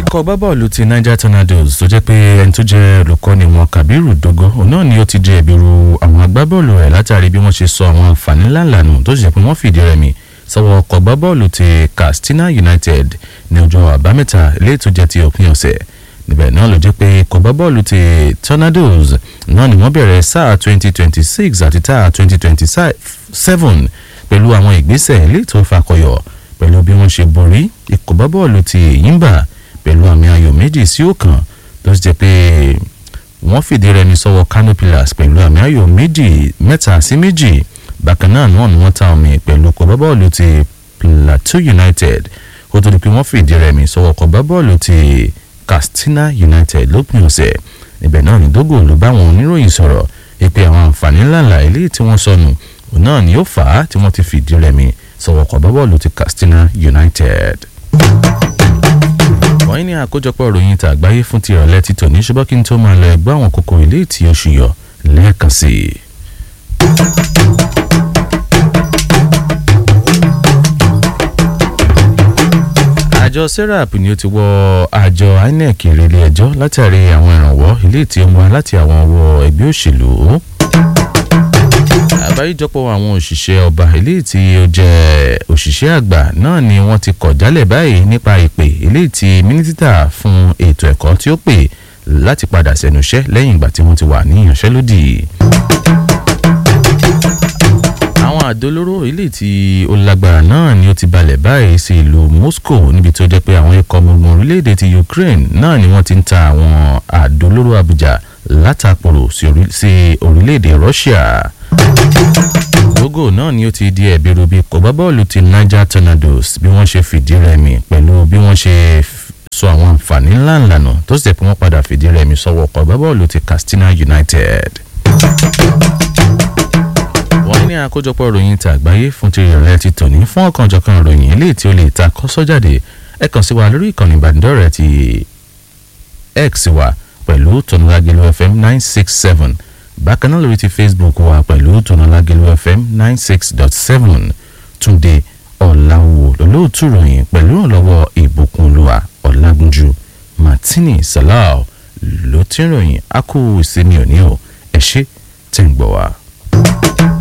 ikọ̀ bábọ́ọ̀lù ti niger tornadoes tó jẹ́ pé ẹni tó jẹ́ olùkọ́ni wọn kabiru dogo òun náà ni ó ti di ẹ̀bi ru àwọn agbábọ́ọ̀lù rẹ̀ látàrí bí wọ́n ṣe sọ àwọn àǹfààní ńláńlá nù tó sì jẹ́ pé wọ́n fìdí rẹmi sọ́wọ́ ọkọ̀ bábọ́ọ̀lù ti katsina united ní ọjọ́ àbámẹ́ta eléyìí tó jẹ́ ti òpin ọ̀sẹ̀ níbẹ̀ náà ló jẹ́ pé ikọ̀ bábọ́ọ̀lù ti tornadoes náà ni wọ́n bẹ̀rẹ̀ sáà 2026 àti táà 2027 pẹ̀lú àwọn ìgbésẹ̀ eléyìí tó fakọyọ̀ pẹ̀lú bí wọ́n ṣe borí ikọ̀ bábọ́ọ̀lù ti yimba pẹ̀lú àmì ayò méjì sí ọ̀kan tó sì jẹ́ pé wọ́n fìdí rẹmi sọ́wọ́ kano pillars pẹ̀lú àmì ayò méjì mẹ́ta sí méjì bákan náà náà ni wọ́n ta omi pẹ̀lú ikọ̀ bábọ́ọ̀lù ti plateau united kó tó di pé wọ́n fìdí rẹmi sọ́wọ́ ikọ̀ bábọ́ọ̀lù ti katsina united lópin ọ̀sẹ̀ níbẹ̀ náà ni dógò ló bá àwọn oníròyìn sọ̀rọ̀ ìpè àwọn àǹfààní ńláńlá eléyìí tí wọ́n sọnù òun náà ni ó fà á tí wọ́n ti fìdí rẹmi sọ̀wọ́ ikọ̀ bábọ́ọ̀lù ti katsina united wọ́n ní àkójọpọ̀ ìròyìn ìta àgbáyé fún ti ìrọ̀lẹ́ ti tòní ṣùgbọ́n kí n tó máa lọ ẹgbẹ́ àwọn kókó ilé tí oṣù yọ lẹ́ẹ̀kan sí i. àjọ serap ni ó ti wọ àjọ inec ìrẹ̀lẹ̀ ẹjọ́ látàrí àwọn ìrànwọ́ ilé tí ó mú wa láti àwọn ọwọ́ ẹgbẹ́ òṣèlú àbáríjọpọ̀ àwọn òṣìṣẹ́ ọba eléyìí tí ó jẹ́ òṣìṣẹ́ àgbà náà ni wọ́n ti kọ̀ jálẹ̀ báyìí nípa ìpè eléyìí tí mínísítà fún ètò ẹ̀kọ́ tí ó pè láti padà sẹ́nu iṣẹ́ lẹ́yìn ìgbà tí wọ́n ti wà ní ìyanṣẹ́lódì. àwọn àdólóró eléyìí tí ó lágbára náà ni ó ti balẹ̀ báyìí sí ìlú moscow níbi tó jẹ́ pé àwọn ikọ̀ ọmọ ogun orílẹ̀-èdè ti ukraine náà ni wọ́n ti ń ta àwọn àdólóró àbújá látàpọ̀rọ̀ sí orílẹ̀-èdè russia gbogbo náà ni ó ti di ẹ̀bi rubi kò bá bọ́ọ̀lù ti niger tornadoes bí wọ́n ṣe fìdí rẹmi pẹ̀lú bí wọ́n ṣe sọ àwọn àǹfààní ńláńlá nù tó sì jẹ́ pé wọ́n padà fìdí rẹmi sọ́wọ́ kò bá bọ́ọ̀lù ti katsina united. wọ́n ní àkójọpọ̀ ìròyìn ti àgbáyé fún ti ìrọ̀lẹ́ ti tòní fún ọ̀kanjọ̀kan ìròyìn eléyìí tí ó lè ta kọ́sọ́ jáde ẹ kàn sí wa lórí ìkànnì ìbánidọ́rẹ̀ẹ́ ti x wa pẹ̀lú tonúlágẹ̀lú fm nine six seven bákan náà lórí ti facebook wa pẹ̀lú tonalagelu fm nine six dot seven túnde ọ̀làwò lọ́lọ́ọ̀tù ròyìn pẹ̀lú ọ̀lọ́wọ́ ìbùkúnlùwà ọ̀làgúnjú martini salau ló ti ń ròyìn a kú ìsinmi òní o ẹ ṣé tẹ̀ ń gbọ́ wa.